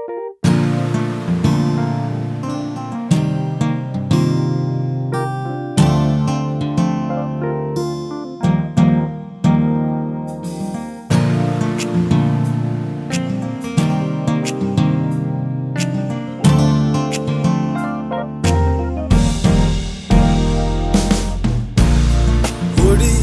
orí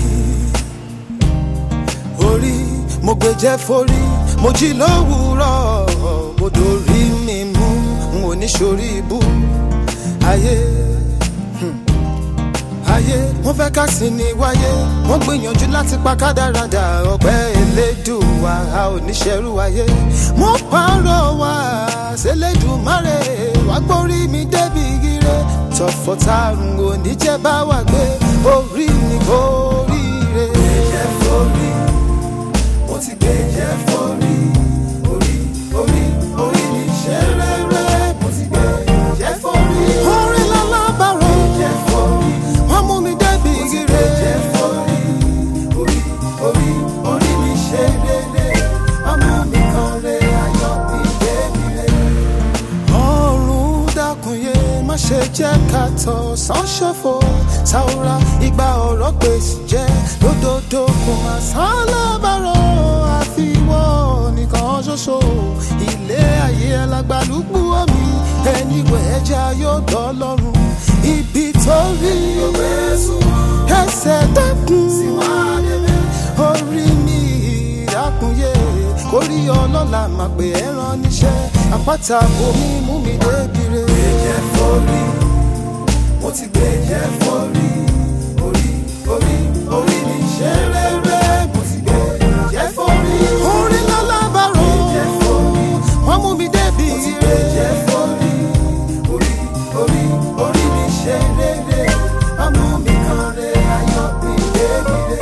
orí mo gbé jẹ́ forí mo jí lówùúrọ̀ mo dorí mi mú n ò ní sórí ibú ayé hmm, ayé wọ́n fẹ́ ká sí ni wáyé wọ́n gbìyànjú láti pa kádàrádà ọpẹ́ elédùnwá a ò ní ṣẹrú ayé mo pààrọ̀ wá ṣẹlẹ́dùnmáre wá gbórí mi débi ire tọ̀fọ̀tàrùn ò ní jẹ́ bá wà gbé orí ni kò ríre. gbèjẹ́ forí mo ti gbèjẹ́ forí orí orí orí mi ṣe rere mo ti gbèjẹ́ forí. orin lálábàárò gbèjẹ́ forí wọ́n mú mi débi ire. gbèjẹ́ forí orí orí orí mi ṣe rere wọ́n mú mi kan re ayọ̀ mi débi re ọ̀run dákunye má ṣe jẹ́ ká tọ̀ sánṣọ́fọ̀ ṣàwòrán ìgbà ọ̀rọ̀ gbèsè jẹ́ lódodo kò má sálábàárọ̀ àfiwọ́ nìkan ṣoṣo ilé ayé alágbálùgbù omi ẹni wẹ̀ ẹja yóò dọ́ lọ́rùn ibi tó rí ẹsẹ̀ dákun orí mi ìdákunye kórí ọlọ́la máa pè é rán níṣẹ́ àpáta omi mú mi débire. gbèjẹ́ forí mo ti gbèjẹ́ forí orí orí orí mi ṣe rere mo ti gbèjẹ́ forí. orí lálábàárò gbèjẹ́ forí wọ́n mú mi débi ire. mo ti gbèjẹ́ forí orí orí orí mi ṣe rere wọ́n mú mi kan re ayọ̀ mi débire.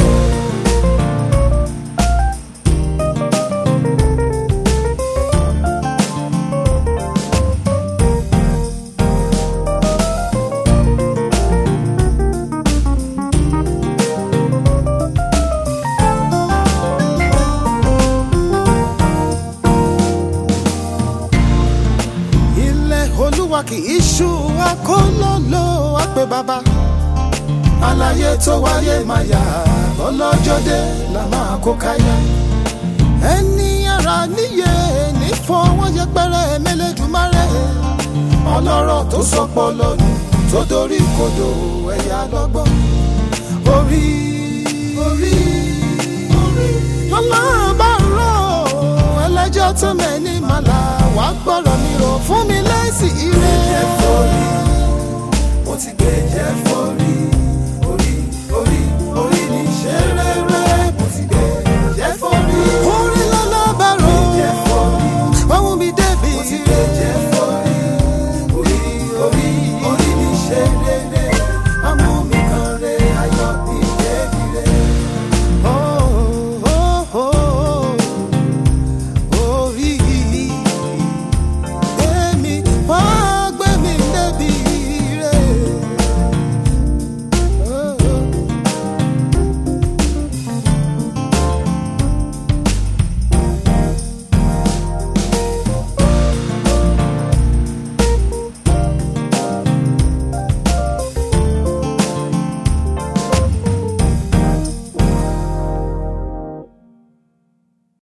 ilẹ̀ olúwa kì í ṣú akólóló àpè bàbá àlàyé tó wáyé máa yà lọ́lọ́jọ́ dé la máa kó káyà ẹni ara níyè ní fọwọ́ yẹpẹrẹ mẹlẹ́dùmarè ọlọ́rọ̀ tó sọpọ̀ lọ́nu tó dorí kodò ẹ̀yà lọ́gbọ́n orí orí orí ọlọ́run bá rọ̀ ẹlẹ́jọ́ tó mẹ́ni màlá wàá gbọ́rọ̀ mi rò fún mi lẹ́sìn ire.